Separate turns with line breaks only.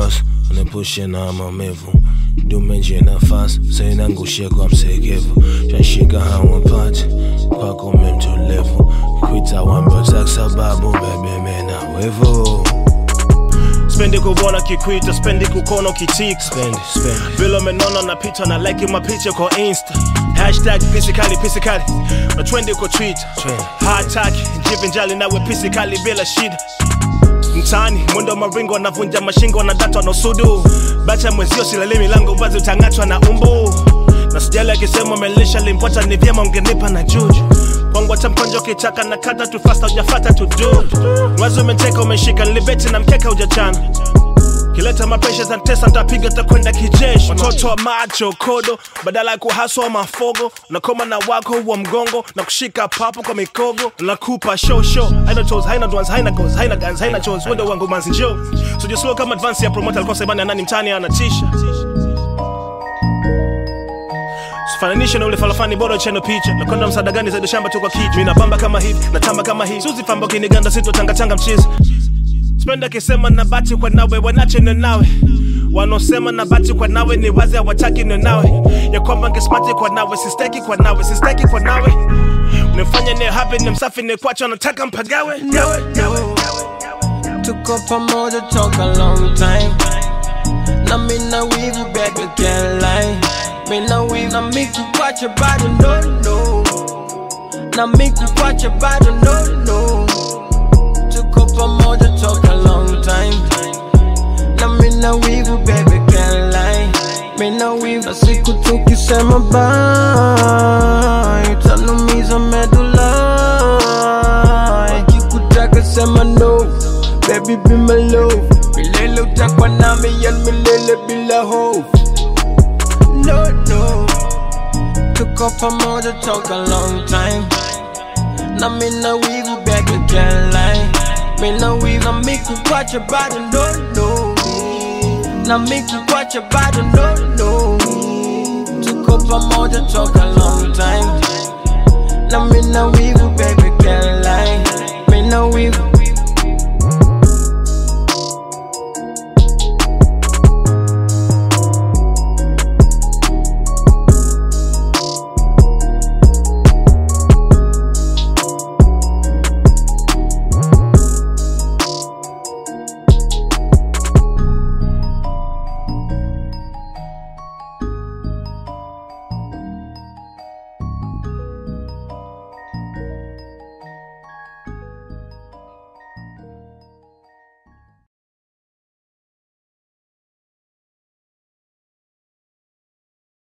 hustle anepushe na maumivu dumenje nafasi sainangushie kwa msekevu shashika hawapati kwako memtulevu kwita wambozak sababu bebemena wevu
spendi kuona kikwita spendi kukona ukitika
spendi spendi
vile umenona napita na like mapicha kwa insta hashtag pisikali pisikali na twendi kwa twitter
Trend.
hataki jivinjali nawe pisikali bila shida mtaani mwendo maringo wanavunja mashingo wanadatwa na usudu bacha mwezio silali milango wazi utang'atwa na umbu na sijali akisema umelisha limpota ni vyema ungenipa na juju kwangu hata mkonjo ukitaka na kata tu fasta ujafata tu du mwazi umeteka umeshika nilibeti na mkeka ujachana kileta mapesha za tesa ntapiga takwenda kijeshi watoto wa macho kodo badala ya kuhaswa mafogo nakoma na wako wa mgongo na kushika papo kwa mikogo nakupa show show haina toes haina dwans haina goals haina guns haina chores wendo wangu manzi njoo so slow kama advance ya promoter alikosa ibani nani mtani anatisha Fananisha na ule falafani bora cheno picha nakwenda msaada gani zaidi shamba tu kwa kichwa mimi napamba kama hivi natamba kama hivi suzi famba kiniganda sito tanga tanga mchizi spenda kisema na bati kwa nawe wanache na nawe wanaosema na bati kwa nawe ni wazi hawataki na nawe ya kwamba ngesmati kwa nawe sisteki kwa nawe sisteki kwa nawe unifanya ni happy ni msafi ni kwacha nataka mpagawe gawe gawe
Tuko pamoja toka long time na mina wivu baby can't lie mina wivu na miku kwacha bado no no na miku kwacha bado no no Tuko pamoja toka long time na mina wivu baby can't lie mina wivu na siku tukisema bye utanumiza medula ikikutaka sema no baby be my love milele utakwa nami yan milele bila hofu no no tuko pamoja toka long time na mina wivu baby can't lie mina wivu na mikukwacha bado no no na mikukwacha bado no no tuko pamoja toka long time na mina wivu baby can't lie mina wivu